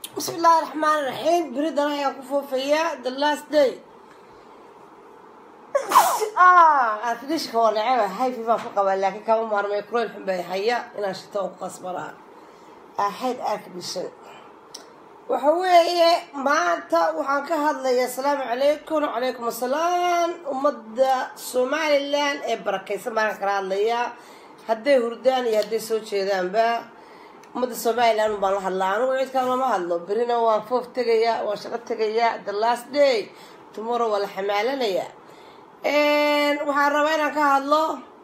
بسم الله الرحمن الرحيم بريد انا يا كفوفيا the last day اه افديش كو لعبه هاي في ما فوق لكن كم مره ما يكون الحين بيحيا انا شتو قصبرا احد اكدشن waxa weeye maanta waxaan ka hadlayaa asalaamu calaykum wacalaykum asalaam ummadda somalilan ee barakaysan baan kala hadlayaa hadday hurdaan iyo hadday soo jeedaanba ummadda somalilan baan la hadlaa anigu cid kale lama hadlo berina waan foof tegayaa waan shaqo tegayaa the last day tomorrow waa la xamaalanayaa waxaan rabaa inaan ka hadlo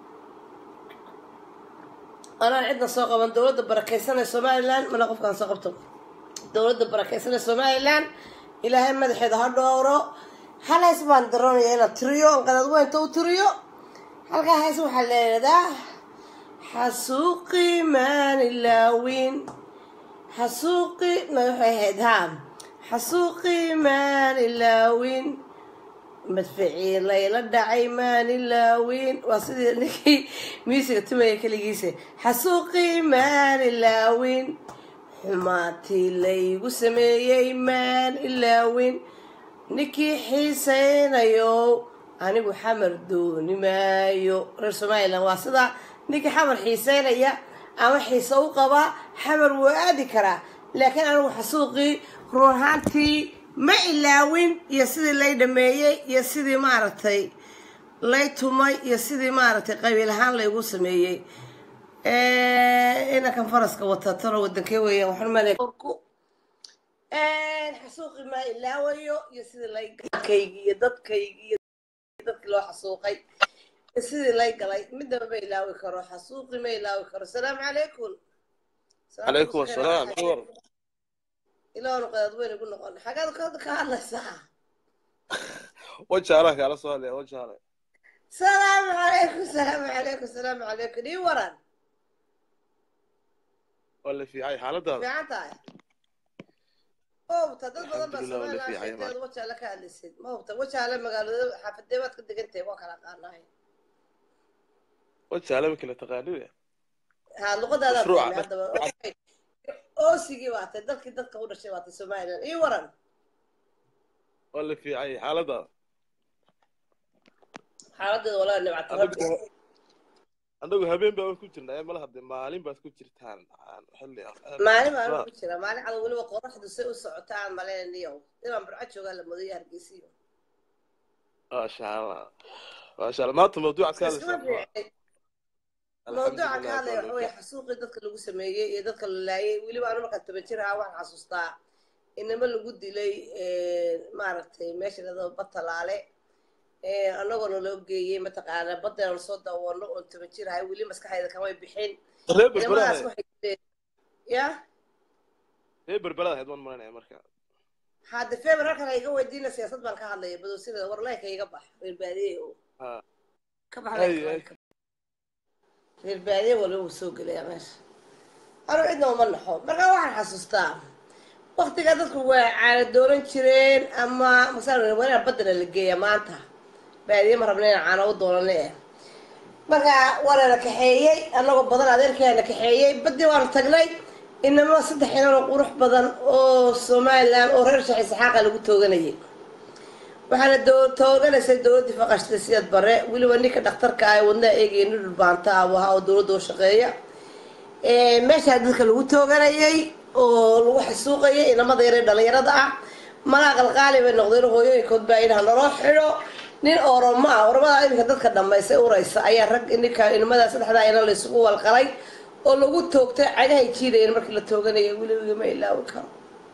anaan cidna soo qaban dowladda barakaysan ee somalilan mana qofkaan soo qabto dowladda barakaysan ee somalilan ilaahay madaxeeda ha dhowro hal hays baan daroonaya inaan tiriyo qadad weynta u tiriyo halkaa hays waxaa leedadaa xasuuqi maanilaawin xasuuqi ma waxay ahayd ha xasuuqi maanilaawin madficii layla dhacay maanilaawin waa sidii ninkii miisiga tumaya keligiisa xasuuqi maanilaawin xumaatii laygu sameeyey maan ilaawin ninkii xiisaynayo anigu xamar dooni maayo reer somalilan waa sidaa ninkii xamar xiiseynaya ama xiise u qabaa xamar wuu aadi karaa laakiin anigu xasuuqii run ahaantii ma ilaawin iyo sidii lay dhameeyey iyo sidii maaragtay lay tumay iyo sidii maaragtay qabiil ahaan laygu sameeyey inankan faraska wata taro wadankee weeyaan waxaan malay orku xasuuqi maa ilaawayo iyo sidii lay kaygi iyo dadkaygi iyo dadkii loo xasuuqay iyo sidii lay galay midnaba ma ilaawi karo xasuuqi ma ilaawi karo asalaamu calaykum calaykum asalaam cumar ilaanu qadaad weyn igu noqon xagaad ka ka hadlaysaa wajaalaha kaala soo hadlaya wajaale salaamu calaykum salaamu calaykum salaamu calaykum ii waran waa la fiicay xaaladaada fiican tahay ma hubta dad badan baa Alxamdulillah, waa la somalilan fiican yahay. sheegteeda wajaale ka hadlaysid ma hubta wajaale magaalada xaafadee baad ka degan tahay waa kala qaanahay wajaale ma kala taqaanine ha luqadaada Mashruuca, fahmay haddaba Okay. oosigii baa tahay dalkii dadka u dhashay baa tahay somalilan ii waran waa la fiicay xaaladaada xaaladeeda walaa nimcata rabbi anagu anagu habeen baa ku jirnaa mala hadde maalin baad ku jirtaan xilli maalin baan ku jira maalin cad weliba qoraxdu say u socotaan maleyniyo inaan burco joogaa la mudayo hargeysiyo maasha allah maasha allah maanta mawduucaad ka iskuma hadlaysaa fiicin mawduuca ka hadlaya waxa weye xasuuqii dadka lagu sameeyey iyo dadka la laayay weliba anu markaan toban jir ahaa waxaan xasuustaa inama lagu dilay maaragtay meesha ladao batalaale annagoona loo geeyey mataqaana badeena soo daawano oon toban jir ahay weli maskaxdayda kamay bixin reer inamadaas berberaad waxay dileen ya reer berberaad ahayd waan maranaya marka hadde feber halkan iga weydiina siyaasad baan ka hadlaya badowsinada war laynka iga bax reer baadiye oo Ha. ka bax Ay, laynka ay. laynka. reer baadiye waliba wuu soo gelaya meesha anu cidna uma naxo marka waxaan xasuustaa waktiga dadku waa caana dooran jireen ama masalan wanaa badana la geeya maanta baadiye ma rabna inaan caana u doonane eh marka waana la kaxeeyey annagoo badan adeerkeena kaxeeyey badii waanu tagnay inamo saddex inanoo qurux badan oo somalilan oo reer shax isxaaqa lagu tooganayay waxaana doo- tooganaysay dowladdii faqashta siyad bare weliba ninka dhakhtarka ah ee wadnaha eegaya nin dhulbaanta ah buu ahaa oo dowladda u shaqeeya Ee, meeshaa dadka lagu tooganayay oo lagu xasuuqayay inamada yaree dhalinyarada ah malaa qalqaali bay noqdeen hooyooyinkood baa idhaha naloo xidho nin oromo ah oromada iminka dadka dhammaysay uraysa ayaa rag ninka inamada saddexdaa ina laysugu walqalay oo lagu toogtay cagahay jiidayeen markii la tooganayay weliba ma ilaawi karo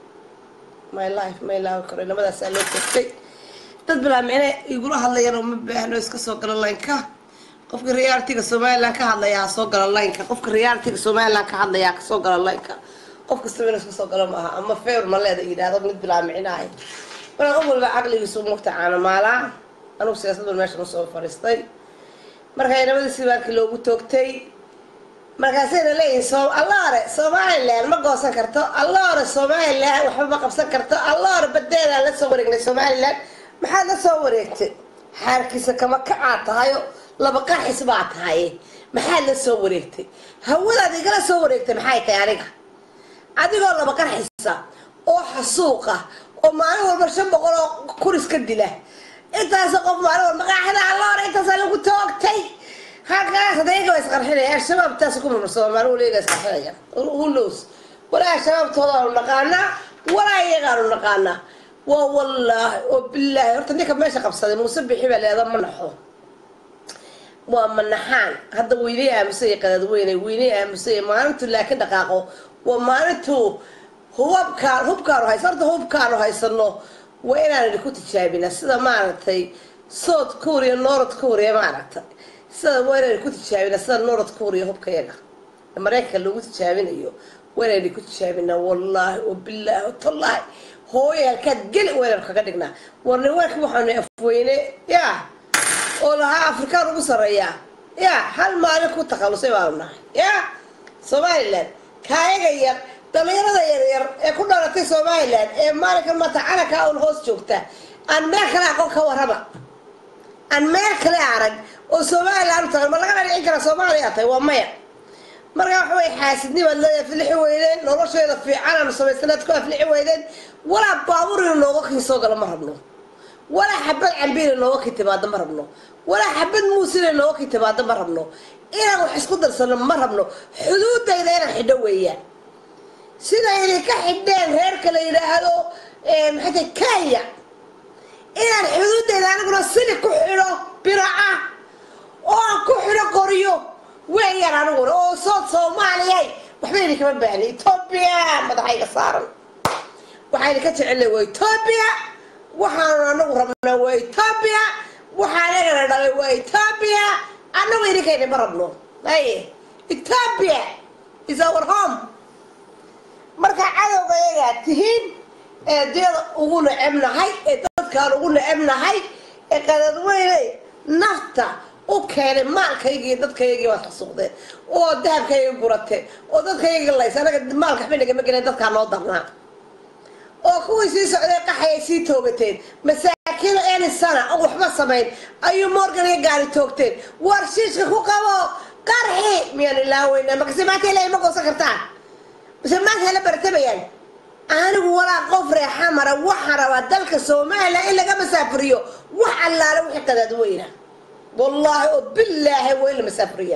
my life ma ilaawi karo inamadaasaa loo toogtay dad bilaa micne igula hadlayaan oo ma baahno iska soo gala laynka qofka realitiga somaliland ka hadlaya ha soo gala laynka qofka realitiga somaliland ka hadlaya ha soo gala laynka qof kastaba inuu iska soo galo maaha ama feer ma leeda yidhaahdo mid bilaa micnahay marka qof walba caqligiisu mugta caanamaalaa anugu siyaasaddan meeshan usoo fadhiistay marka inamadii sibaarkii loogu toogtay markaasayna leeyihin so allaore somalilan ma goosan karto allaore somalilan waxba ma qabsan karto allaore badeedaan la soo wareegnay somalilan maxaad la soo wareegtay xaarkiisa kama kacaa tahayo laba qarxis baa tahay maxaad la soo wareegtay hawadaad igala soo wareegtay maxay tahay aniga adigoo laba qarxisa oo xasuuqa oo maalin walba shan boqol oo kuris ka dila intaas qof maalin walba qaaxda alloore intaasaa lagu toogtay halkaas hadayga waa isqarxinaya al-shabaab taas ku marmarsado maalin waliga isqarxinaya ulos walaa al-shabaabtooda aanu naqaanaa walaa iyagaanu naqaanaa waa wallaahi oo bilaahi horta ninka meesha qabsaday muuse bixi baa leeda ma naxo waa manaxaan hadda weynay aamusay qadadweyne weynay aamusay maalintu laakiin dhaqaaqo waa maalintu hubabkaan hubkaanu haysa horta hubkaanu haysano waa inaan idinku tijaabina sida maaragtay south korea north korea maaragtay sida waa inaan idinku tijaabina sida north korea hubkayaga maraykanka lagu tijaabinayo waa inaan idinku tijaabina wallaahi oo bilaahi oo tallaahi hooyo halkaad geli waynan kaga dhignaa war nimanka waxaanu afweyne yaa oo lahaa afrikaan ugu sarreeyaa ya hal maalin ku takhalusay baanu nahay ya somalilan kaayaga yar dhalinyarada yaryar ee ku dhalatay somalilan ee maalinkan maanta calankaa un hoos joogta aan meel kale aqoon ka warrama aan meel kale arag oo somalilan u tagan ma laga dhancin karaa soomaaliya tahay waa maya markaa waxa way xaasidnimaad leeda aflixi weydeen nolosheeda fiican aanu samaysanaad ku aflixi weydeen walaa baabuur inu nooga kin soo gala ma rabno walaa xabad cambiina nooga kin timaado ma rabno walaa xabad muusina nooga kin timaado ma rabno inaan wax isku darsano ma rabno xuduudayda inaan xidho weeyaan sida idinka xidheen reerka la yidhaahdo maxay tahay kenya inaan xuduudayda aniguna sili ku xidho biraca oo aan ku xidho qoryo weeyaan aniguna oo sood soomaaliyay waxba idinkama baahni etoobiya madaxayga saaran waxaa idinka jecelnay waa etoobiya waxaanu anagu rabnaa waa etoobiya waxaa anagana dhalay waa etoobiya anagu idinkayna ma rabno aye etoobiya is our home marka cadowga ayagaa tihiin ee diyada ugu necebnahay ee dadkaan ugu necebnahay ee qadadweyne nafta u keenay maalkaygii dadkaygii baad xasuuqdeen oo dahabkayga gurateen oo dadkayga lays anaga maalka waxba nagama gelin dadkaa noo darnaa oo kuwii sii socday qaxay ay sii toogateen masaakiin eni sana oo waxba samayn ayuu morgan iyo gaari toogteen war shiishka ku qabo qarxi miyaan ilaaweynaa makase maanta ilaahay ma goosan kartaan mise maanta hala bartamayaan anigu walaa qof reexa mara waxaan rabaa dalka somalilan in laga masaafuriyo wax allaale wixii qadaad weyna wallaahi oo bilaahi waa in la masaafuriya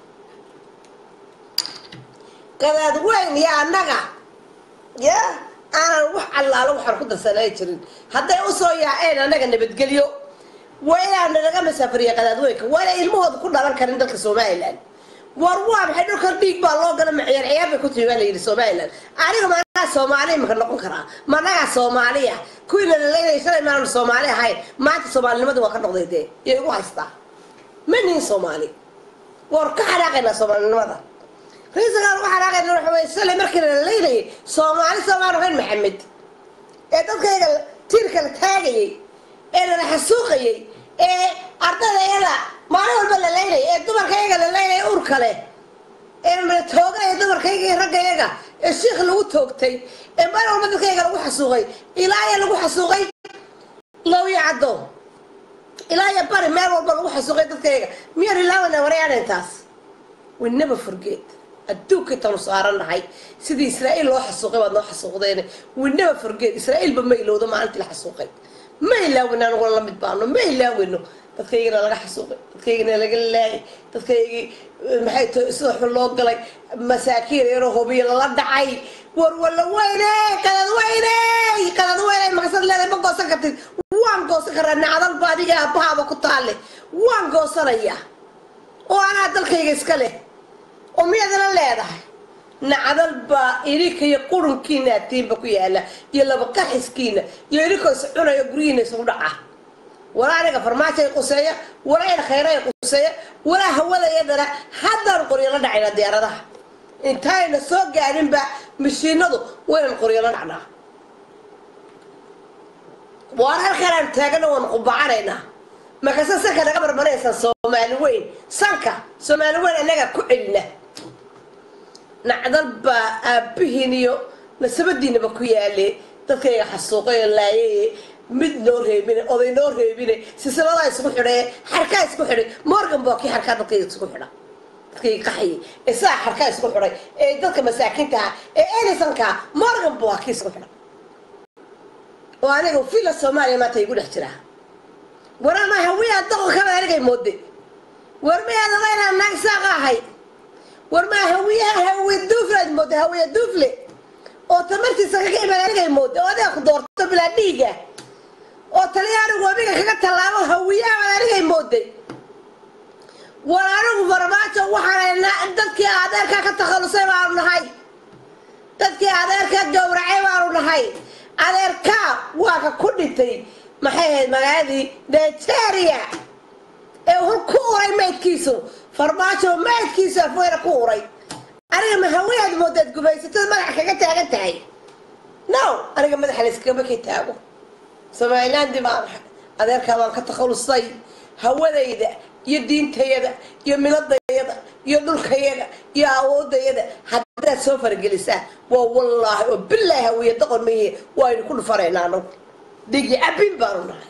qadaad weyn iyo annaga ya aanan wax allaalo waxaan ku darsanay jirin hadday usoo yaaceen annaga nabadgelyo waa inaan naga masaafuriya qadaadweynka waa inay ilmahooda ku dhalan karin dalka somalilan war waa maxay dhulkan dhiig baa loo gala ciyaar ciyaar bay ku timi baa la yidhi somalilan aniga managaa soomaali maka noqon karaa managaa soomaaliya kuwiina laleynaya shalay maanu soomaali ahayn maanta soomaalinimada waa ka noqday dee iyo igu haystaa ma nihin soomaali war ka xanaaqaynaa soomaalinimada riisagaan uga xanaaqayna waxa weye shalay markii la leynayay soomaali soomaan ahayn maxamed ee dadkayga tiirka la taagayay ee lala xasuuqayay ee ardayda iyada maalin walba la leynaya ee dumarkayga la leynaya urka leh ee la toogaya dumarkayga iyo raggayaga ee shiikh lagu toogtay ee maalin walba dadkayga lagu xasuuqay ilaa ya lagu xasuuqay lawya caddo ilaa ya bari meel walba lagu xasuuqay dadkayga miyaan ilaawana warayaan intaas we never forget adduunka intaanu saarannahay sidii israa'iil loo xasuuqay baad noo xasuuqdeen we never forget israa'iilba ma ilowdo maalintii la xasuuqay ma ilaawin aniguna la mid baano ma ilaawino dadkaygana laga xasuuqay dadkaygana laga laayay dadkaygii maxay t sida xun loo galay masaakiin yaroo hobiyo lala dhacay war walla weyne qadad weyne qadad weyne makasad leedahay ma goosan kartid waan goosan karaa nacdalba adiga aabbahaaba ku taalle waan goosanaya oo anaa dalkayga iska leh oo miyaadana leedahay nacdal baa idinka iyo qurunkiina atiinba ku yaala iyo laba qaxiskiina iyo idinkoo is cunaya guryihiina isugu dhaca walaa aniga farmaajo ay quseeya walaa ina khayra ay quseeya walaa hawadayadana haddaan qoryo la dhacayna diyaaradaha intaayna soo gaarinba mashiinadu waynan qoryo la dhacnaa waar halkaanaan taagana waan qubacanaynaa markaase sanka naga marmaraysaan soomaali weyn sanka soomaali weyn annaga ku celina nacdal baa aabbihiin iyo nasabadiinaba ku yaale dadkayga xasuuqay oo laayaye mid noo reebine oday noo reebine silsiladaa isugu xidhaye xarkaa isku xidhay morgan baa kii xarkaa dadkayga isugu xidha dadkayga qaxayay ee sidaa xarkaa isku xidhay ee dadka masaakiintaha ee elisankaa morgan baa kii isku xidha oo aniga villa soomaaliya maanta igu dhex jiraa warama hawiyaa doqonkaba anigay mooday war miyaad oga inaan naag saaqa ahay war maa hawiyaha hawiye duufle aad mooday hawiye duufle oo tamartiisa kaga imaan anigay mooday oo adiga ku doorto bilaa dhiiga oo talyaanigu wabiga kaga tallaabo hawiyaha anigay mooday war anigu farmaajo waxaan dadkii adeerkaa ka takhalusay baanu nahay dadkii adeerkaa gowracay baanu nahay adeerkaa waa ka ku dhintay maxay ahayd magaaladii nigeria ee hur ku uray maydkiisu farmaajo maydkiisu afweyna ku uray aniga ma haweyaad moodaad gubaysatada madaxa kaga taagan tahay no aniga madaxa layskagama ka taago somalilaandi baan ahay adeerkaa baan ka takhalusay hawadayda iyo diintayada iyo miladayada iyo dhulkayada iyo awoodayada haddaad soo faragelisaa waa wallaahi oo bilaahi hawiye doqon maye waaynu ku dhufanaynaa anagu dhigi cabin baanu nahay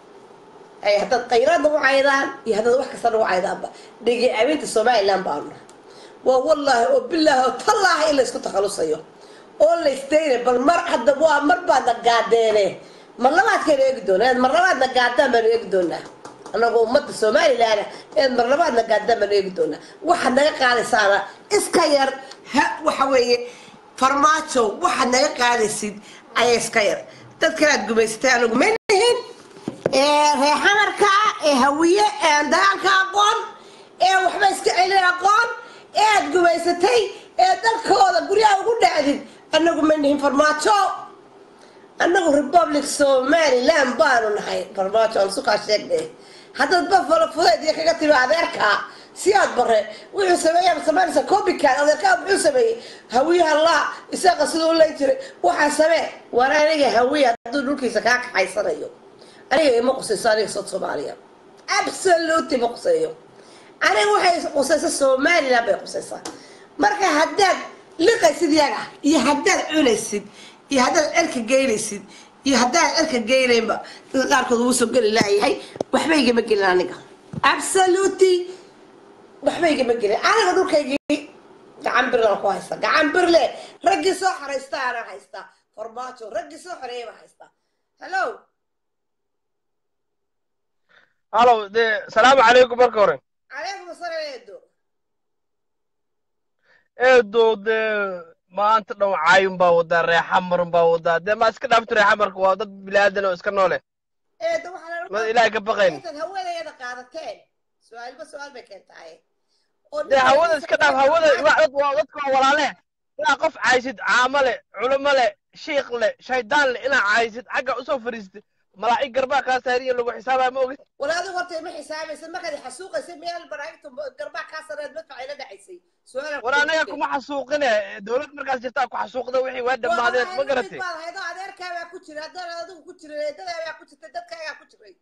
ay haddaad khayraadna u caydaan iyo haddaad wax kasta nagu caydaanba dhigi cabinta somalilan baanu nahay waa wallaahi oo bilaahi oo tallaahi in laysku takhalusayo oo laysdayna bal mar hadda waa mar baadna gaadeene mar labaadkaynu eegi doonaa mar labaadna gaadaan baanu eegi doonaa anagoo ummadda somalilan eed mar labaadna gaadaan baanu eegi doonaa waxaad naga qaadaysaana iska yar ha waxa weeye farmaajo waxaad naga qaadaysid ayaa iska yar dad kalaad gumaysatay anagu ma nihin ee reexamarka ee hawiye ee aan dagaalka aqoon ee waxba iska celin aqoon ee aad gumaysatay ee dalkooda guryaha ugu dhacdid anagu ma nihin farmaajo annagu republic somaliland baanu nahay farmaajo aan sukaa sheegnay haddaad bafalo fudeed iyo kaga timi adeerkaa si aad bare wuxuu sameeyaa samaynaysa copycat adeerkaa muxuu sameeyey hawiyaha laa isaga siduu leyn jiray waxaa samee war aniga hawiya hadduu dhulkiisa kaa kaxaysanayo aniga ima qusayso aniga sood soomaaliya absolutely ma quseeyo aniga waxay qusaysa somaliland bay qusaysaa marka haddaad liqaysid yaga iyo haddaad cunaysid iyo haddaad cerka geynaysid iyo haddaan cerka geynaynba dadka qaarkood wuu soo geli laayahay waxba igama gelin aniga absolutely waxba igama gelin aniga dhulkaygii gacan birlaan ku haysta gacan birle raggii soo xoraysta anaan haystaa farmaajo raggii soo xoreeyay baan haystaa hello halow dee salaamu calaykum marka hore calaykum asalaam eedo eedo dee maanta dhow caayun baa wadaa reexamarun baa wadaa dee ma iska dhaafto reexamarka waa dad bilaadan oo iska noole eedo waxaa ma ilaahay ka baqayn intaad hawadayada qaadateen su-aalba su-aal bay keentahay oo dee hawada iska dhaaf hawada waa dad waa dadka waa walaale inaa qof caysid caamo leh culimo leh shiikh leh shaydaan leh inaa caysid xagga usoo fariistid malaa'ig garbaa kaa saariya lagu xisaabaa ma ogid walaadu horta ima xisaabaysa markaad xasuuqaysay meel banaagta garbaa kaa sareed madfac ila dhacaysay su-aal war anaga kuma xasuuqine dowlad markaas jirtaa ku xasuuqda wixii waa dhammaadeen ma garatay baad haydo adeerkaa baa ku jira haddaan adigu ku jirin eedadaa baa ku jirtay dadkaagaa ku jiray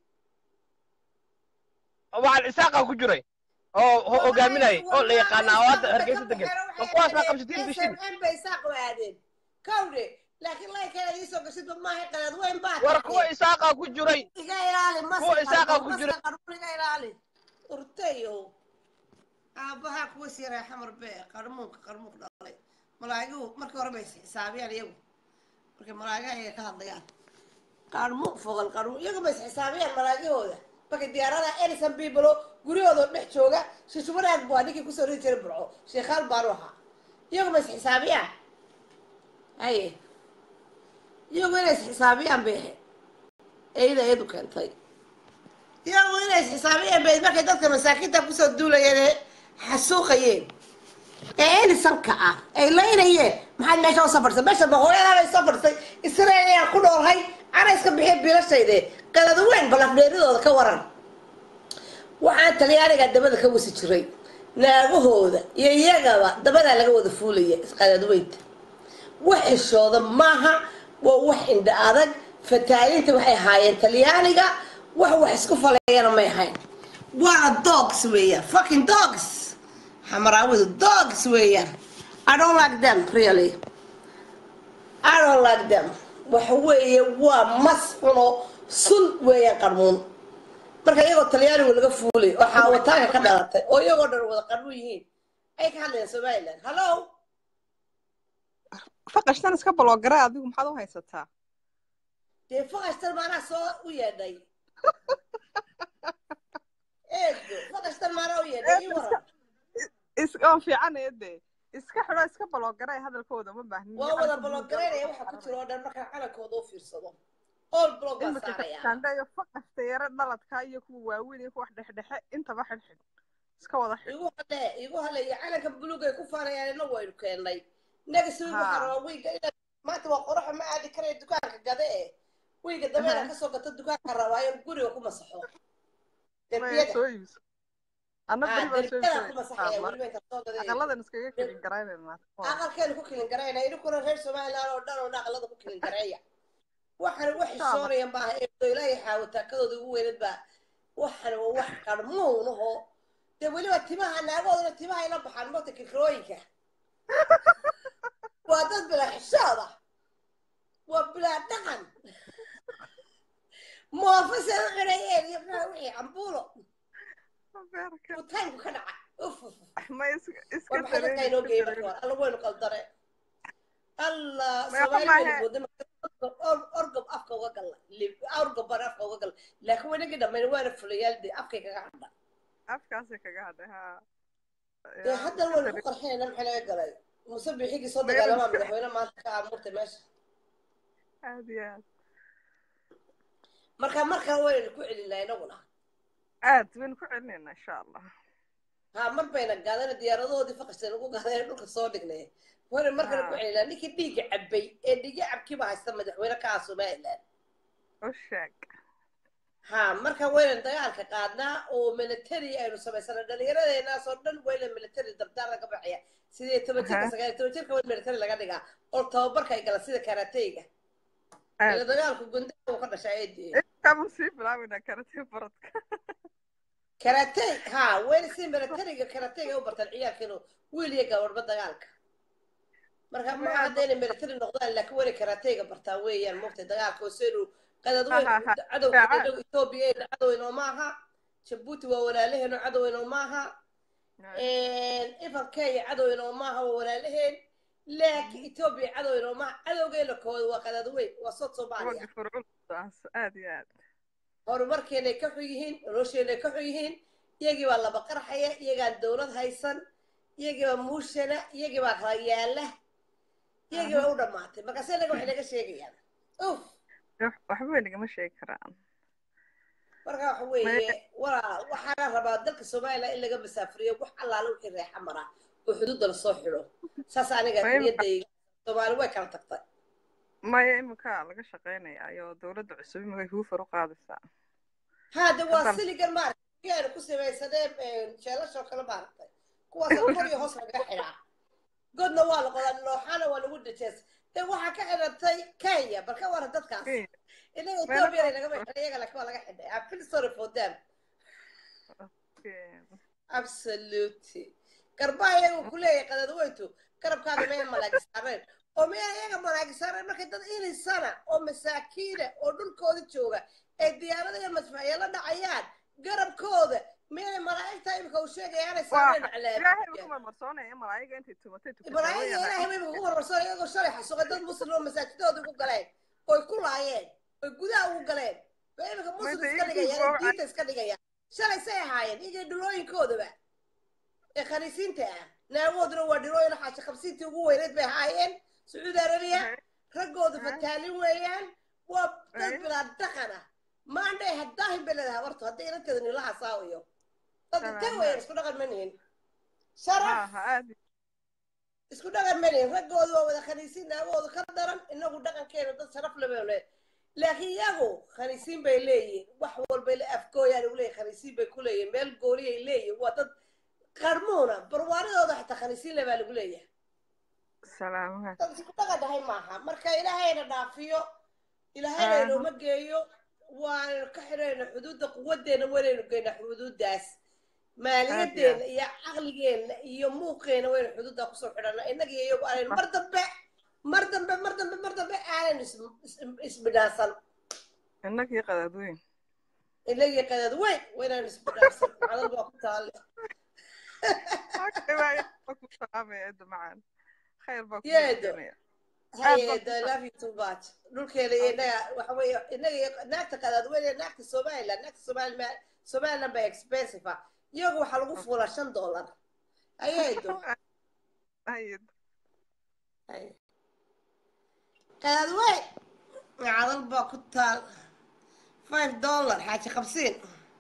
waxaan isaaqa ku jiray oo ho- hogaaminayay oo la yaqaanaa oo hadda hargeysa degan ma kuwaas maa qabsatiin bishin SMM bay saaq aadeen kawdhe laakiin laykeeda iisoo gashidba maahay qalaad weyn baa war tahay. kuwa isaaqa ku jiray iga ilaali maska kuwa isaaqa qarbo, ku maska jira. qarbo iga ilaali urtayo aabahaa kuwa siiray xamar bee qarmuunka qarmuunka dhalay malaagigu markii hore bay xisaabiyaan iyagu markay malaagaha iyaga ka hadlayaan qarmuun fogal qarmuun iyagu bay xisaabiyaan malaagahooda markay diyaaradaha edison biblo guryahooda dhex jooga shishubanaag buu ninkii kusoo ridi jiray burco sheekhaal baanu ahaa iyagu bay xisaabiyaan haye iyagu inay xisaabiyaan bay ahayd eeda eedu keentay iyagu inay xisaabiyeen bay markay dadka masaakiinta kusoo duulayeen ee xasuuqayeen ee elisanka ah ay laynayeen maxaad meesha usoo fadhisay meesha boqoryada bay soo fadhisay israel ayaan ku noolhay ana iska bixiya bilashayde qalada weyn balafdheeridooda ka waran waxaan talyaaniga dabada ka wasi jiray naagahooda iyo iyagaba dabadaa laga wada fuulaya isqaladweynta wax xishooda maaha waa wax indha adag fataalinta waxay ahaayeen talyaaniga wax wax isku falayana may ahayn waana dogs weeyaan fucking dogs xamaraawidu dogs weeyaan i don't like them really i don't like them waxa weeye waa mas xuno sun weeyaan qarmuun marka iyagoo talyaanigu laga fuulay oo xaawataanka ka dhalatay oo iyagoo dhan wada qarmuun yihiin ay ka hadlayaan somaliland hallo faqashtan iska baloogara adigu maxaad u haysataa dee faqashtan maanaa soo u yeedhay eedo faqashtan maanaa u yeedhay ii waran is oo fiican eede iska xidho iska baloogaray hadalkooda ma baahnin waa wada balogaraynaya waxa ku jira oo dhan markaan calankooda u fiirsado all blog baa imika saaraya kandhayo faqasta yare dhaladka iyo kuwa waaweyn iyo kuwa dhexdhexe intaba xidhxidh iska wada xidh igu hale igu hale iyo calanka buluug ay ku faanayaan inagu waynu keennay next week waxaa Ha. rabaa wiiga ina maanta waa qoraxa ma aadi karaya dukaanka gade e wiiga dabeena Aha. kasoo gato dukaanka rabaa in guriga ku masaxo Maya derbiyada soo iibso anna ha beri baa soo derbiyada ku masaxaya iibsanaya weliba inta soo gada aqaladan iskaga kelin garaynayna aqalkeenu ku kilin garayna idinkuna reer somaliland oo dhan oo dhan aqalada ku kilin gareeya waxaan wax xishoonaya maaha ee ilaahay xaawataakadooda ugu weynad baa waxaan waa wax qarmuun aho dee weliba timaha naagoodana timaha ila baxaan mota kirkirooyinka waa dad bilaa xishooda waa bilaa dhaqan moofase u xidhayeen iyo maxaa wixii cambuulo beerka uu taymku ka dhaca uf uf ma iska iska war maxay dadka inoo geeyey marka hore alla waynu qaldare allah Maya, soomaali maahe. waynu boodna orgob afka uga galla Lib- orgob baan afka uga galla laakiin wanagii dhammayn waana fulayaal dee afkay kaga hadha afkaasi kaga hadhay ha dee haddan waynu ku qarxinayna maxay laga galay muse bixigii soo Maya, dagaalamaa iska- madaxweyne maanta ka aamurtay meesha aad iyo aad marka markaa waynu ku celinaa inaguna aad baynu ku celinayna insha allah ha mar bayna gaadana diyaaradahoodii faqashta nagu gaadeen dhulka soo dhignay waynu markana ku Ha. celinaa ninkii dhiigga cabbay ee dhiigga cabkiiba haysta madaxweyne ka ah somaliland u sheeg ha marka waynan dagaalka qaadnaa oo military aynu samaysana dhallinyaradeenaasoo dhan wayna military dardaar laga baxaya sidii toban jirka Aha. sagaal iyo toban jirka waa in military laga dhigaa oo tababarka ay galaan sida karateyga ila aad dagaalku gundaha uu ka dhashaa eedii intaanu sii bilaabina karatee baradka karatey ha wayna si militariga karateyga u bartaan ciyaalkeenu wiil iyo gabadhba dagaalka marka ma aha hadda inay military noqdaan laakiin wayna karateyga bartaan weeyaan moogtay dagaalka oo seynu qadad weyn Ha, ha, ha. cadowga Fiican. inagu etoobiya ayna cadow inoo maaha jabuuti waa walaalaheenu cadow inoo maaha ifan kenya cadow inoo maaha waa walaalaheen laakiin etoobiya cadow inoo maaha cadowgeena kooda waa qadad weyn waa sod soomaaliya wadi furculdaas aad iyo aad horumarkeenay ka xun yihiin nolosheenay ka xun yihiin iyagii baa laba qarxaya iyagaan dowlad haysan iyagii baa muushana iyagii baa kala yaala iyagii baa u dhammaatay markaase naga waxay naga sheegayaan uf waxba way nagama sheegi karaan marka waxa weeye walaa waxaana rabaa dalka somaliland in laga masaafuriyo wax allaale wixii reexa mara oo xuduudda lasoo xidho saas aniga Way- niyadayga soomaali way kala tagtay maya imika laga shaqaynaya ayoo dowladda cusub imika huufar u qaadaysaa haade waa Hadda- siligan maaragtay aynu ku samaysaneen jeelashoo kale maaragtay kuwaasoo kor iyo hoos lagaga xidhaa godna waa la qodaa nooxana waa lagu dhajees dee waxaa ka xidhatay kenya bal ka waran dadkaas inaga etoobiya lagama xidhay iyaga laakiin waa laga xidhay I'm feel sorry for them absolutely garbaha iyagu ku leeyahay qadadweyntu garabkaaga maya malaagi saareen oo miyaa iyaga malaagi saareen markay dad ilisana oo masaakiina oo dhulkooda jooga ee diyaarada iyo madfacyo la dhacayaan garabkooda miyay malaa'igta imika uu sheegaya aanay saareen ilaahay calaab ugu marmarsoonaya malaayiga intay tumatay ibraahim ilaahay bay ugu warwarsan iyagoo shalay xasuuqay dad muslim oo masaajidooda ugu galeen oy ku laayeen oy gudaha ugu galeen bay imika muslim Mayda iska iyagu dhigayaan waa- diinta iska dhigayaan shalay say ahaayeen iyagii dhulooyinkoodaba ee khaniisiinta ah naagooduna waa dhilooyin xaashi qabsiintii ugu weyneed bay ahaayeen sacuudi arabiya raggoodu Mhm. fataalin weeyaan waa dad Mhm. bilaa dhaqan ah maandhay haddaahin bay leedahay habartu hadday inanteeda nilaha saawiyo dad intee Salaam. weeyaan isku dhaqan ma nihin sharaf ha aad isku dhaqan malihin raggoodu waa wada khaniisiin naagoodu ka daran inagu dhaqankeenu dad sharaf labale laakiin iyagu khaniisiin bay leeyihin wax walbay le afgooyaan ugu leeyihin khaniisiin bay ku leeyihin meel gooniyay leeyihin waa dad qarmuuna barwaaridooda xataa khaniisiin le baa lagu leeyahay salaamaha dad isku dhaqan dhahay maaha marka ilaahayna dhaafiyo ilaahayna Aha. inooma geeyo waanu ka xidhayna xuduudda quwadeena waynaynu geynaa xuduuddaas maaliyadeena iyo caqligeena iyo muuqeena waynu xuduuddaa kusoo xidhana innaga iyo iyagu aanaynu mar dambe mar dambe mar dambe mar dambe aanaynu is- is- isbidhaansan innagii qadaadweyn inagii qadaad weyn waynaynu isbidhaansan cadal baa ku taale Okay, bye. ku salaamaya eedo macaan khayr baa ku Yeedo. weydiinaya haye baan I love you too much dhulkeena iyo innaga waxa weeye innaga iyo naagta qadaad weyne naagta somaliland naagta somaliland somaliland baa expensive ah iyagu waxaa lagu fuulaa shan dollar ayaydo haye qadaad wey cadal baa ku taal five dollar xaaji qabsiin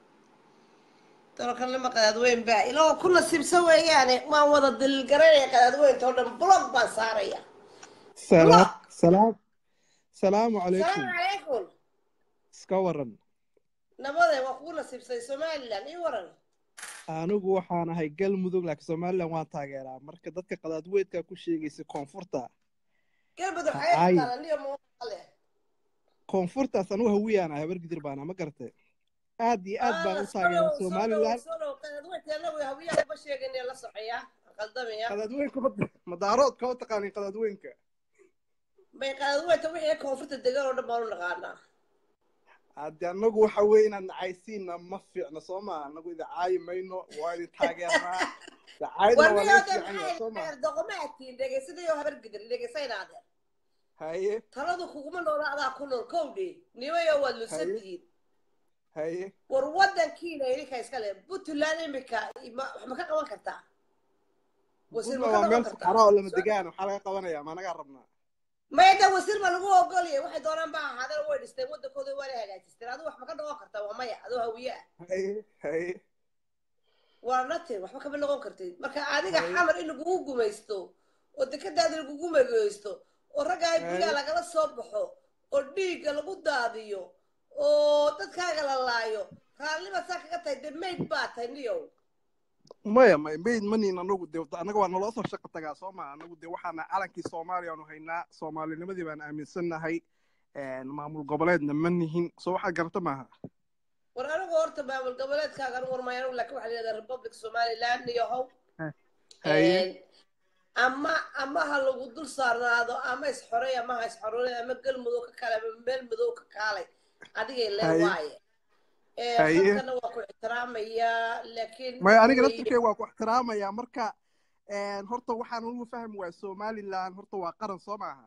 dollarkanima qadaad weyn baa ilaa ku nasiibsan weeyaane waan wada dililgaranaya qadaad weynta oo dhan blog baan saaraya salaam salaam salaamu calaykum salaamu calaykum iska waran nabade waa kugu nasiibsay somaliland ii waran anigu waxaan ahay galmudug laakiin somalilan waan taageeraa marka dadka qadaadweydka ku sheegaysa koonfurta galmudug Haye. xayay taala niyo male koonfurtaas anigu hawiyaan ahay habar gidir baana ma garatay aad iyo aad baan u taageeraa somalilan hawiyaaba sheegane la socoya qaldamaya qadaadweynka ma- madaaroodka u taqaanin qadaadweynka bay qadaadweynta wixii koonfurta degan oo dhan baan u naqaanaa hadde anagu waxa weeye inaan nacaysiina ma fiicno soo maa anagu idin caayi mayno waa idin taageernaa dacaydna waa laga fiican yahay soo maa doqomaatiin dhegeysadayoo habar gidir dhegeysaynaade haye taladu kuguma noola adaa ku nool kowdhe nimayo waad lusantihiin haye war wadankiina idinka iska le puntland imika ma wax ma ka qaban kartaa wasiir ma buntland ka waa qaban meel kartaa saxara oo lama degaan waxaa laga qabanayaa ma nagaa rabnaa mayda wasiir ma lagu ogoliyay waxay doonaan ba ahaadeen way dhisteen wadankooda waana hagaajisteen adigu wax ma ka noqon kartaa waa maya adoo hawiye ah haye haye waa natin waxba kama noqon kartid marka adiga Haye. xamar in lagugu gumaysto oo dekadaada lagugu mageysto oo raggaa guryaha Haye. lagala soo baxo oo dhiigga lagu daadiyo oo dadkaaga la laayo raalliba saa kaga tahay dee mayd baa tahay niyow maya may mayd maniin anagu de anaga waa naloo soo shaqo tagaa soo maa anagu de waxaana calankii soomaaliya aanu haynaa soomaalinimadii baan aaminsannahay maamul goboleedna ma nihin soo waxaad garata maaha war anigu horta maamul goboleedkaagan warmay anigu laakiin waxaa la yidhahdaa republic somaliland niyahow haye ama ama ha lagu dul saarnaado ama isxorey ama ha isxorey ama galmudug ka kale ama meel madow ka kaalay adigay lee Haye. waaye Eh, Haye. dadkana waa ku ixtiraamayaa laakiin maya aniga way- laftirkeyga waa ku ixtiraamayaa marka horta waxaan ugu fahmi waa somaliland horta waa qaran soo maaha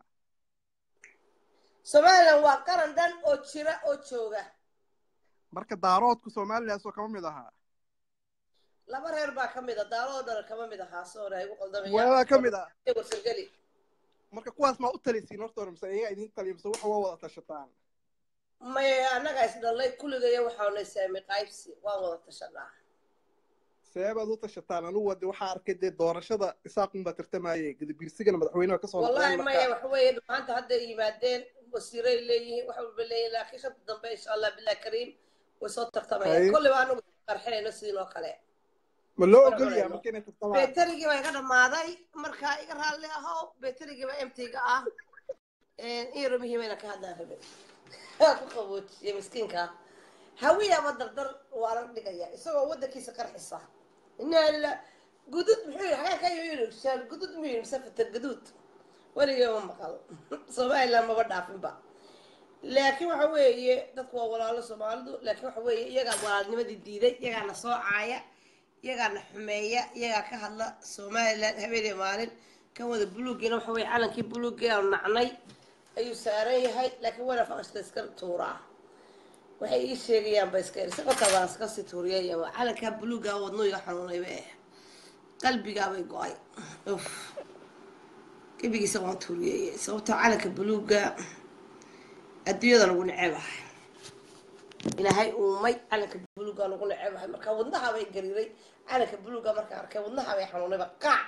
somaliland waa qaran dhan oo jira oo jooga marka daaroodku somaliland soo kama mid ahaa laba reer baa ka mid a daaloo dhan kama mid ahaa soona igu waa ka mid ah warsalgeli marka kuwaas maa u talisiin horta hore mise iyaga idin taliya mise waxa waa wada tashataan maya annaga isdhallay kulligaya waxaana saami qaybsi waan wada tashanaa seebaad u tashataan anigu wade waxaa arkay dee doorashada isaaqun baa tartamayay gadabiirsigana madaxweynaha kasoo wallahi noqdeen maya marka waxa weeye maanta hadday yimaadeen wasiiray leeyihiin wax walba leeyihin laakiin shanta dambe insha allah bilah kariim way soo tartamayaan Haye. kolleyba anagu qarxinayno sidin oo kale ma loo Wala ogolyaa cunayno. marka inay tartamaan beterigii baa iga dhammaaday marka iga raalli ahow beterigii baa emtiga ah iyaro muhiimayna ka hadlaan rabe ku qaboojiye miskiinka hawiyaaba dardar waa la dhigaya isagoo wadankiisa qarxisa inaa gudud muxuu yidhi xagaa ka yidhi shaal gudud muu yidhi mise fata guduud weligee ma maqal somaliland maba dhaafinba laakiin waxa weeye dadku waa walaalo soomaalidu laakiin waxa weeye iyagaa walaalnimadii diiday iyagaana soo caaya iyagaana xumeeya iyagaa ka hadla somaliland habeenee maalin kan wada buluuggiina waxa weeye calankii buluuggii aanu nacnay ayuu saaran yahay laakiin wayna faqashta iska tuuraa waxay ii sheegayaan ba iska si qotabaan iska sii tuuriyayaba calankaa buluuggaa wadno iga xanuunayba eh qalbigaabay go-ay uf qalbigiisa waan tuuriyay sababtoo calanka buluugga adduunyada lagu necebahay ilaahay uumay calanka buluugga lagu necebahay marka wadnaha bay gariiray calanka buluugga markaan arkay wadnaha bay xanuunayba qaac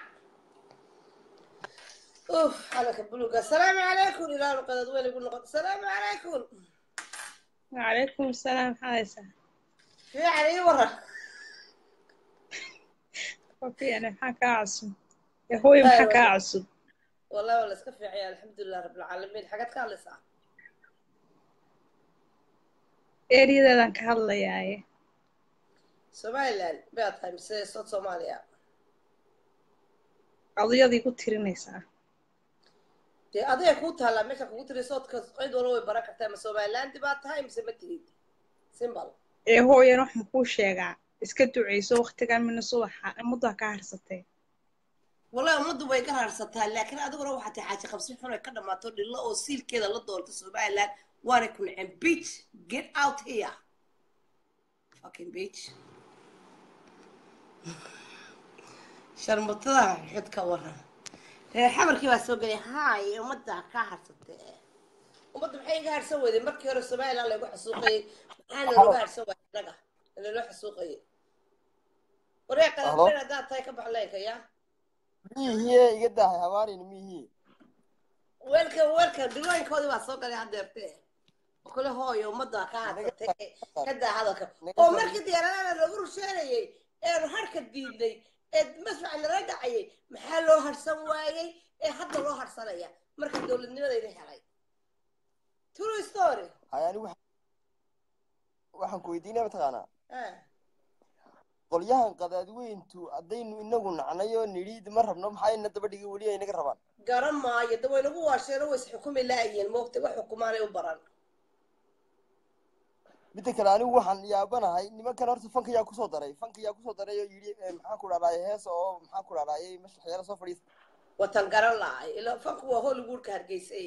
uf calanka buluugga asalaamu calaykum ilaahu qadad weyn igu noqon asalaamu calaykum وعليكم السلام حايسة fiican ii waran وفي أنا محاكا عصب يا أخوي محاكا عصب والله ولا iska fiicaya alxamdulilah rabbilcaalamiin xagaad ka hadlaysaa eryadaadan ka hadlayaaye somaliland baad tahay mise sood soomaaliya adiyadii ku tirinaysaa dee adiga kuu taallaa meesha kugu tiri soodka cid walba way baran kartaa ma somalilandi baad tahay mise ma tihid simbal ee hooyan wax makuu sheegaa iska duceyso waktigan mina subaxa muddaa ka harsatee wallahi ummaddu way ka raarsataa laakiin adiguna waxaa tahay xaaji qabsi xun ay ka dhammaato dhillo oo siilkeeda la doonta somaliland waana ku naceen beach get out here fucking beach sharmutada xud ka waran reer xamarkii baa soo gelay haay ummadda ka harsatee ummadda maxay iga harsan weyday markii hore somaliland lagu xasuuqayay maxaana looga harsan waayay annaga laloo xasuuqayay waree qadadeen haddaad tahay ka bax leenka yaa miyihiye iga daahay habaanin miyihiye welcome welcome dhilooyinkoodii baa soo galay haddeerte oo kale hooyo ummadda ka hadsatay ka daa hadalka oo markii diyaaradaha lagu rusheynayay eenu harka diidnay ee masraca nala dhacayay maxaa loo harsan waayey ee hadda loo harsanaya marka dowladnimadayna helay true story hay anigu waxaan ku weydiinaya mataqaanaa Ah. qolyahan qadaadweyntu haddaynu inagu nacnayo nidhiid ma rabno maxaa ina daba dhigi weli ay naga rabaan garan maayo da waynagu waasheeno way isxukumi laayeen moogta wax xukumaanay u baran midda kale anigu waxaan yaabanahay nimankan horta fanka yaa kusoo daray fanka yaa kusoo daray oo yidhi eh, maxaan ku dhahdaay hees oo maxaan ku dhahdaay mashaxyaala soo fadhiista watan garan lahay ila fanku waa hollywoodka hargeysay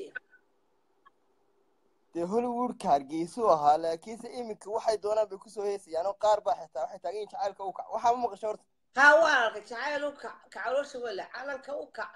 dee hollywoodka hargeysu ahaa laakiinse iminka waxay doonaan bay kusoo heesayaan oo qaar baa xitaa waxay taagan yihin jacaylka u kac waxaa ma maqashay horta haa waan arkay jacayl u kac kacaloosha wele calanka u kac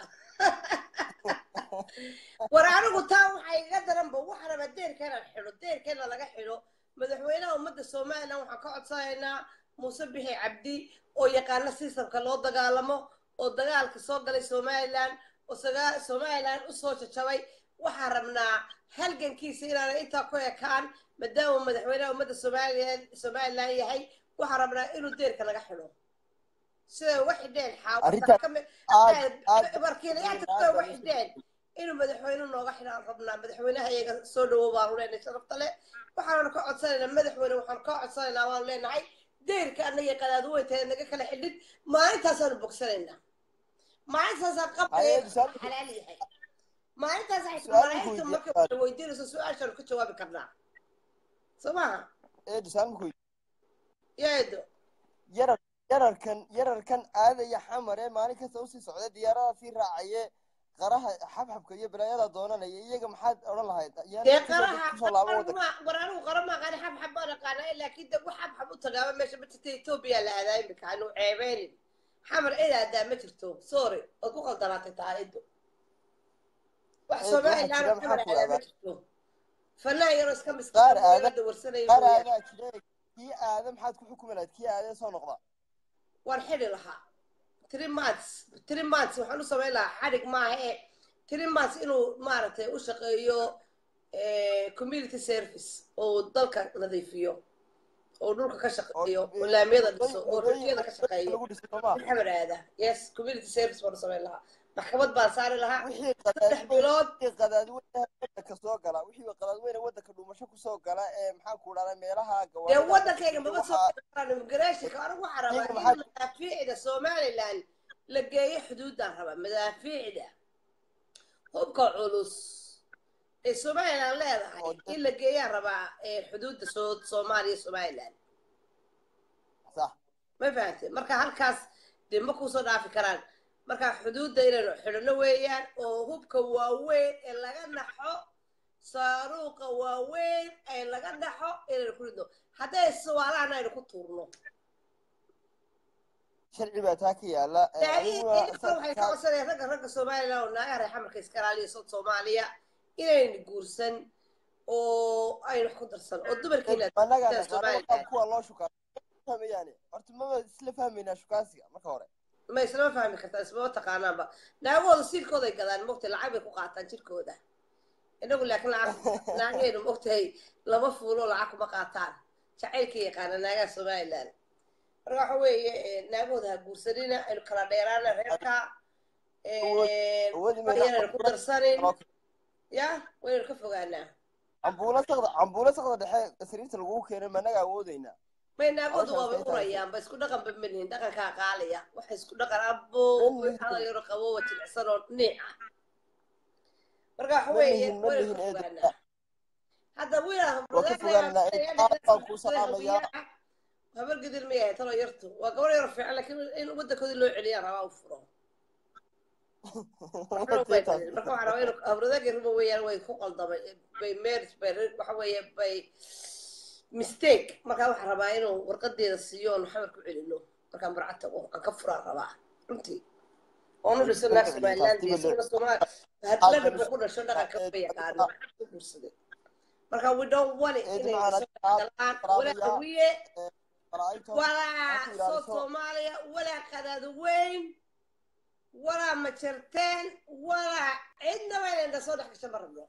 war anigu taa waxaa iga daranba waxaa raba deerkeena xidho deerkeena laga xidho madaxweynaha ummadda somalilan waxaan ka codsanaynaa muuse bixi cabdi oo yaqaana sistamka loo dagaalamo oo dagaalka soo galay somalilan oo saga- somalilan usoo jajabay waxaan rabnaa halgankiisa inaanay intaa ku ekaan maadaama madaxweynaha ummadda somalilan somalilan yahay waxaan rabnaa inuu deerka laga xidho siday uga xidheen Arrinta- aad aad warkiilayaasha siday uga xidheen inuu madaxweyne nooga xidhaan rabnaa madaxweynaha iyaga soo dhawow baanu leenahay sharafta leh waxaanu ka codsanaynaa madaxweyne waxaanu ka codsanaynaa waanu leenahay deyrka annaga qadaadweynta naga kala xidhid maalintaasaanu bogsanaynaa maalintaasaan qabka Haye, su'aal- xalaal yahay maalintaas ay Su'aal malaa'igta weydiiye, marka su'aal. la weydiinayso su-aashaanu ka jawaabi karnaa soo maha eedu saalmaku yeedo yarar yararkan yararkan aadaya xamare maalin kasta usii socda diyaarada sii raacaye qaraha xabxabka iyo balaayada doonanaya iyaga maxaad odhan lahayd Yaan dee kusoo- qaraha kusoo laabo wadanka war anigu qara maaqaani xabxab baan aqaanaa laakiin de wax xabxab u tagaaba meesha ma jirta etoobiya la aadaa imika anu ceebeynin xamar cid aadaa ma jirto sorry ood ku qaldanaatay tahay ido wax Eed, somalilan waxaa jira xamar maxaa ku aadaa ma aadaa? jirto fanaan yaroo iska Qaar aadaa- miskiinada warsanayo qaar mooyaane aadaa jire kii aada maxaad ku xukumi lahayd kii aadee soo noqda waan xidhi lahaa three months three months waxaan u samayn lahaa xadhig maaha ee three months inuu maaragtay u shaqeeyo eh, community service oo dalka nadiifiyo oo dhulka ka shaqeeyo oo laamiyada dhiso oo rajiyada ka shaqeeyo lagu dhiso sooma xamar aada yes community service baan u samayn lahaa maxkamad baan saari lahaa wixii saddex bilood wixii qadaadweynaha wadanka soo gala wixii qadaadweyne wadanka dhuumasho kusoo gala ee maxaan ku dhahdaa meelaha dee gawaarida wadankayga maba soo waxaa- galaan immigration-ka anigu waxaa rabaa Iyaga in maxaa- madaafiicda somaliland la geeyo xuduudaan rabaa madaafiicda hubka culus ee somaliland leedahay Oo dad- in la geeyaan rabaa ee xuduudda soo soomaaliya somaliland sax ma fahamtay marka halkaas dee ma kusoo dhaafi karaan marka xuduudda inaynu xidhno weeyaan oo hubka waaweyn ee laga naxo saaruuqa waaweyn ee laga naxo inaynu ku ridno hadday sawaalahana aynu ku tuurno sharci baa taa ka yaala ee, daaciin aniguna idinka waxay ka codsanayaan ragga ragga somaliland oo naagaha reer xamarka iska ilaaliya sod soomaaliya inaynu guursan oo aynu wax ku darsan oo dumarkiina anaga dadka naqaano waxaa somaliland kuwa loo shukaa fahmayaane horta maba isla fahmaynaa shukaasiga marka hore ma islama fahmi kartaa ismama taqaanaanba naagahooda siilkooday gadaan mogtay lacag bay ku qaataan jirkooda inagu laakiin lacag naagaheenu mogtahay lama fuulo lacag kuma qaataan jacaylka yaqaana naagaha somaliland marka waxa weeye eh, naagahooda ha guursanina aynu kala dheeraana reerka awoodi waxyaraynu ku darsanin ya waynu ka fogaanaa cambuula saqda cambuula saqda dhexe sariirta lagugu keenay ma anaga awoodeynaa may naagoodu Hawshaas waabay ay tahay. urayaan ba isku dhaqan ba malihin dhaqankaa qaalaya waxa isku dhaqan abo Malihin. hadal yaro qabowa jilicsan oo niic ah marka waxa Ma weeye lihin, ma waynu lihin, ka eedo. fogaanaa hadda wiilaa Waa ka fogaanaa, eedo. Aad baan kuu salaamayaa. habar gidir ma yahay talo yartu waa gabar yaro fiican laakiin in waddankoodii loo celiyaa rabaa u furo waxna bay tageen marka waxaa rabaa inuu abradagi ruba weeyaan way ku qaldamay bay marriage bay waxa weeye bay mistake markaa waxaa rabaa inuu warqadeeda siiyo oonu xamar ku celino markaan burca tago aan ka furaan rabaa runtii oonu dhiso naag somaliland iyo isaguna somaal hadlada buu ku dhasho dhaqanka ba yaqaano ku guursaday marka we don't want it inay soo galaan walaa hawiye walaa soo soomaaliya walaa qadaado weyn walaa majarteen walaa cidnaba inay na soo dhex gasho ma rabno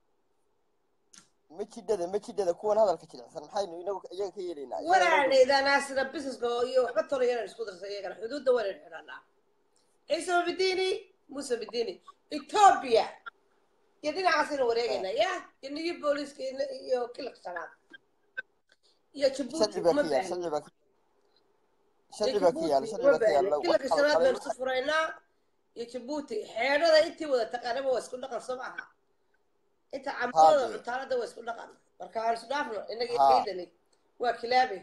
ma jidhada ma jidhada kuwan hadalka jilicsan maxaynu inagu iyaga ka yeelaynaa walaanaydaanaasina businesska iyo waxba tolaya inaan isku darsa iyagana xuduudda waa inaynu xidhanaa ciise bidini muuse bidini ethiopia iyo dhinacaasaynu wareegaynaa ya iyo niyo booliiska iyo- iyo kilka shanaad iyo jabuuti sharci baa uma ka yaal baahni sharci baa ka yaal sharci baa ka yaal sharci baa ka yaal kilka shanaad baynu isu furaynaa iyo jabuuti xeedhada intii wada taqaanaba waa isku dhaqan soo maaha inta camalada Haddii. cutaalada waa isku dhaqan marka aan isu dhaafno inagii Ha. kaydani waa kilaabe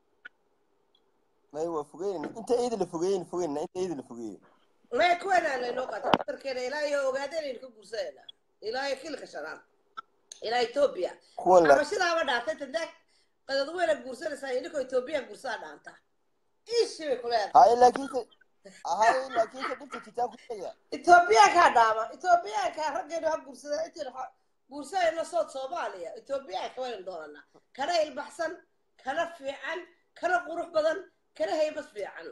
may waa fogeyn inta eeda la fogeeyen fogeynna inta eeda la fogeeyo maya kuwanaan laynoo qaatay dumarkeena ilaa iyo ogaadeenaynu ka guursanayna ilaa iyo kilka shanaad ilaa etoobiya kuwan la cabashidaaba dhaantay tadaag qadad weyna guursanaysaa idinkoo etoobiya guursaa dhaanta ishi bay kuleedahay haye laakiinse haye laakiinse dhibta jitaan ku sheegaya etoobiyaankaa dhaama etoobiyaankaa raggeenu ha guursada intaynu ha- guursanayno sood soomaaliya etoobiyaanka waynu doonanaa kana ilbaxsan kana fiican kana qurux badan kana haybad fiican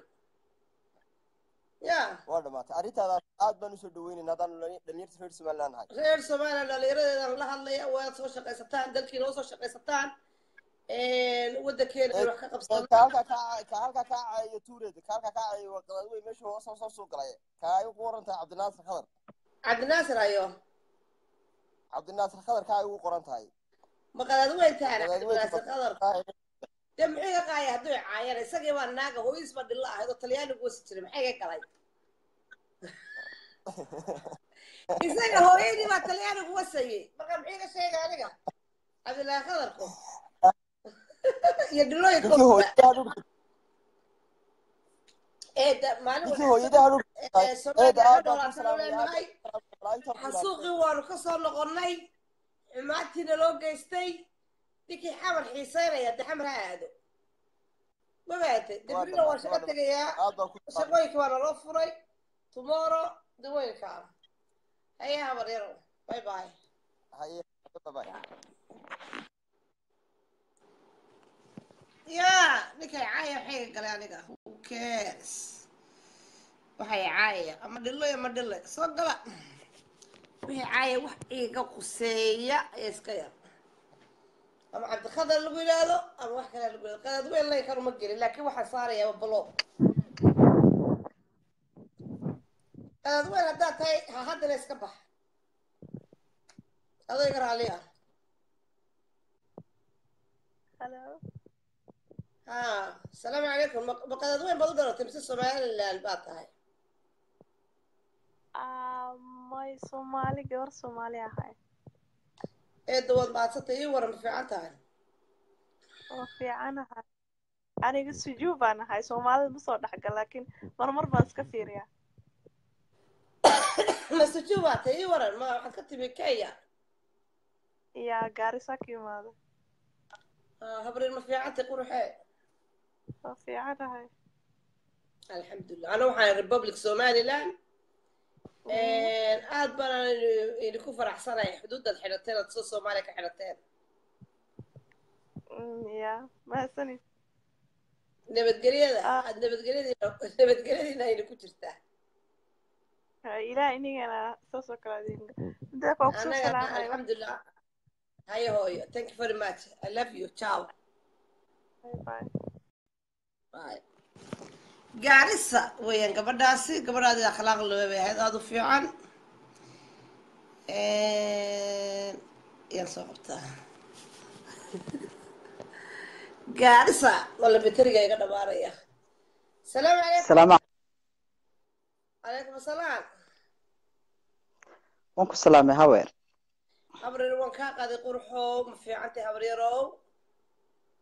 ya waa dhamaatay arrintaadaas aad baan usoo dhaweynaynaa haddaanu dhali- dhalinyarta reer somaliland nahay reer somaliland dhallinyaradeedan la hadlaya waad soo shaqaysataan dalkiina oo soo shaqaysataan waddankeena ay wax ka Ee, qabsan ka halkaa kaa ka halkaa kaa caayo tuureeda ka halkaa kaa caayo waa qadaad weyn meesha hoos hoos soo galay ka ay ugu qoran tahay cabdinaasir khadar cabdinaasir ayo cabdinaasir khadar ka ay ugu qoran tahay ma qadaad weyn tahana Qadaad weyn cabdinaasir qadar tahay dee muxuu iga qaaya hadduu i caayana isagii baa naaga hooyis baa dhilla ahayd oo talyaanigu wasi jiray maxay iga galay isaga hooyadii baa talyaanigu wasayey marka muxuu iga sheegay aniga cabdilaahi qadarku iyo dhilooyinka ninkii hooyadaha dhulka ee da- maalin ninkii wanaagsan hooyadaha dhulka ee eeda soomaaliya aad ka baan ku dhoolaatan u salaamaya leenahay xasuuqii waanu ka soo noqonnay xumaantiina loo geystay ninkii xamar xiisaynaya de xamar ha aado ma baatay debrina waan shaqo tegayaa aad baan ku shaqooyinka waa naloo furay tomorrow dawooyinka haye habar yaro bye bye haye bye bye ya ninkay caaya maxay iga galay aniga who cares waxay caaya ama dhilo ama dhile soo gala wixii caaya wax iga quseeya ee iska yar ama cabdikhadar lagu yidhaahdo ama wax kale lagu yidhahdo qadaad weyn lay karuma gelin laakiin waxaan saarayaa balo qadaad weyn haddaad tahay ha haddana iska bax adoo iga raali ah Hello. ha asalaamu calaykum ma ma qadaad weyn baad u dhalatay mise somaliland baad tahay Ah, may Soomaali gabar Soomaali ahay. ee dawaad maadsantay ii waran ma fiican tahay Waa fiicanahay. Aniga sujuu baan ahay. Soomaalida ma soo dhexgal laakiin marmar baan iska fiiriyaa. masuju baa tahay ii waran ma waxaad ka timi kenya Yaa Gaarisa ka imaada. Ah, habriir ma fiicantay quruxee Waa fiicanahay. alxamdulilah ana waxaan republic somaliland aad baan idinku faraxsanahay xuduudaad xidhateen aad soo soomaaliya ka xidhateen Mm, yaa mahadsanid. nabadgelyada Ah. aad nabadgelyadiina nabadgelyadiina ayna ku jirtaa Ah, Ilaah inigana saas oo kale adiin. Midda kale kusoo anaga salaamay. alxamdulilah hayo hooyo thank you very much i love you ciao Bye bye. Bye. gaarisa weeyaan gabadhaasi gabadhaadi akhlaaq loo bay ahayd aada u fiican yaan soo qabtaa gaarisa wala beteriga iga dhamaanaya salaamu calaykum salaam calaykum asalaam waan ku salaamay haweer habreer waan kaa qaaday qurxow ma fiicantay habreerow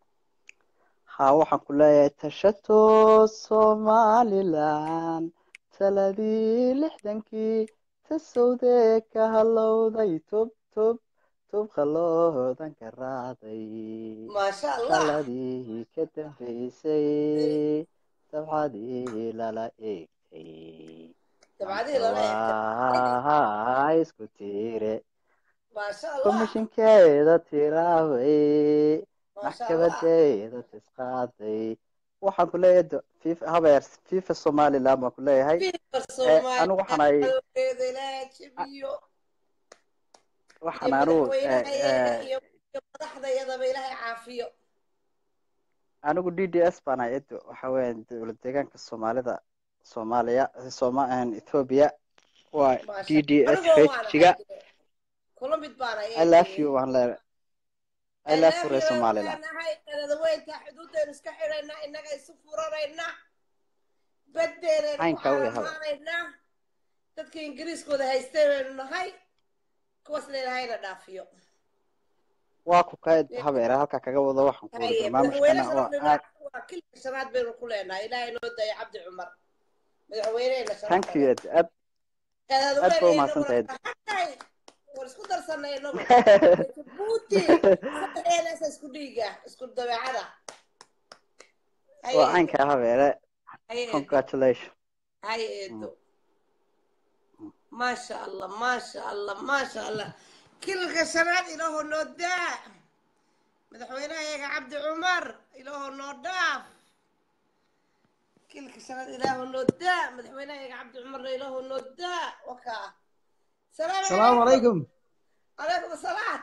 haa waxaan ku leeyahay tashato somalilan taladii lixdankii tasowdee ka halowday tub tub tub qaloodan ka raacday maasha allah taladii ka dambaysay dabcadii lala eegtay dabcadihii lala eegtay waa isku tiire maasha allah komishinkeeda tiraabay maasha allah maxkamadeeda tisqaaday waxaan ku leeyahay do- fifa habeer fifa somaliland baan ku leeyahay fifa Eh, anigu waxaan ahay soomaaliyeed ilaaha jabiyo waxaan iyo anigu eh, madaxweynahayaga eh, iyo iyo madaxdayadaba ilaahay caafiyo anigu d d s baan ahay edo waxa weeyaan dowlad deegaanka soomaalida soomaaliya soma ethiopia waa d maasha d s anigoo waan rejiga ahay dee. kula mid baan i love ayay you waan leeyahay i I love love you you reer aynu somaliland leenahay qadadaweynta xuduudaynu iska xidhayna innaga isu furanayna baddeenaynu ku caynka u yahay caalamaanaynaa dadka ingiriiskooda haystay baynu nahay kuwaasna ilaahayna dhaafiyo waa ku ka habeere halkaa kaga wado waxaan ku wari haye madaxweyne barnaamijkana waa sharafnina aad waa kilka shanaad baynu ku leenahay ilaahay noo daya cabdi cumar madaxweynehena thank sharafta you leh ed aad aad ba qadadweyne umahadsantahay inaguna tahay war isku darsanay inagu jabuuti saddexdeedaasa isku dhiiga isku dabeecada haye waa eedo caynka habeere haye eedo congratulation haye eedo maasha allah maasha allah maasha allah kilka shanaad ilaaho noo daa madaxweynahayaga cabdi cumar ilaaho noo dhaaf kilka shanaad ilaaho noo daa madaxweynahayaga cabdi cumarna ilaaho noo daa wakaa salaamu السلام calaykum عليكم calaykum asalaam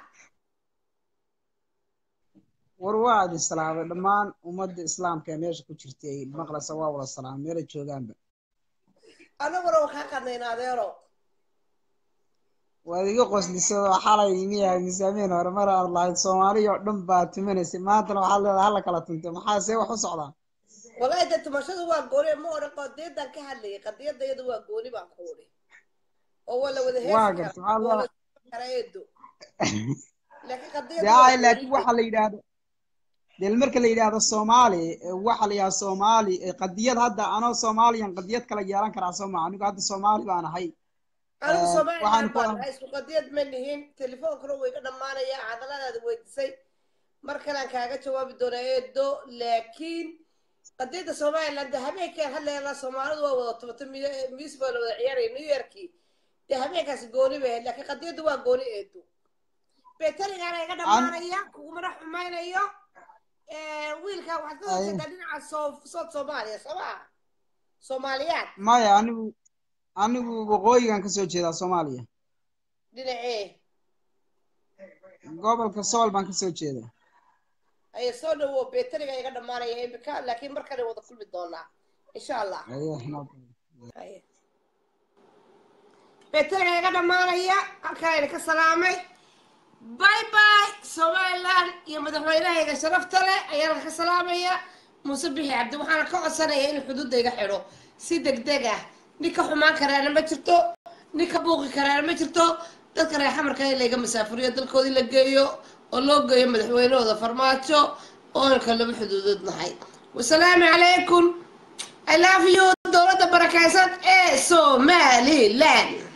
war waa idin salaamay dhammaan ummadda islaamka ee meesha ku jirtay maqlasa waa wada salaamay meelay joogaanba anaguna waa kaa qadnayna adeero waad iga qoslisay oo xalay imiyahay misaamiin hore mar aad lahayd soomaaliya oo dhan baa tumanaysay maantana waxaad leedahay hala kala tuntay maxaa see wax u socdaa wallahi dee tumashadu waa gooni ma odhan qadiyadan ka hadlayay qadiyada iyadu waa gooni baan ku odhi oo waa la wada waa heesi garta karaa waxaa oo la leedahay socon karaa eedo laakiin dee qadiyadu waa ay gooni laakiin waxa la yidhaahdo dee marka la yidhaahdo soomaali eh, waxa la yidhahdo soomaali eh, qadiyad hadda anoo soomaaliyan qadiyad kala yeelan karaa soo maa anigu hadda soomaali baan ahay anigu Eh, waxaan somaliland ku baan nahay isku qadiyad ma nihin telefoonkana way ka dhammaanaya hadalladaada weydisay mar kalean kaaga jawaabi doonaa eedo laakiin qadiyadda somaliland dee habeenkaan hadlayna soomaalidu waa wada tubato miis baa la wada ciyaaraya new yorkii dee habeenkaasi gooni bay ahayd laakiin qadiyaddu waa gooni eedo beetarigaana iga an dhammaanaya kugumana xumaynayo wiilkaa waxaad ka ay horjeedaa dhinaca soo sood soomaaliya soo maa soomaaliyaad maya anigu anigu waqooyigan kasoo jeedaa soomaaliya dhinacee gobolka sool baan kasoo jeedaa aye soo dhawo beetariga iga dhammaanaya imika laakiin mar kale wada kulmi doonaa insha allah ayo no Haye. beetariga iga dhammaanaya halkaa idinka salaamay bye bye somaliland iyo madaxweynahayga sharafta leh ayaan ka salaamaya muuse bixi cabdi waxaana ka codsanaya inuu xuduudda iga xidho si degdeg ah nin ka xumaan karaana ma jirto nin ka buuqi karaana ma jirto dadka reer xamarka in layga masaafuriyo dalkoodii la geeyo oo loo geeyo madaxweynahooda farmaajo oona kalaba xuduudood nahay wasalaamu calaykum i love you dowladda barakaysan ee somaliland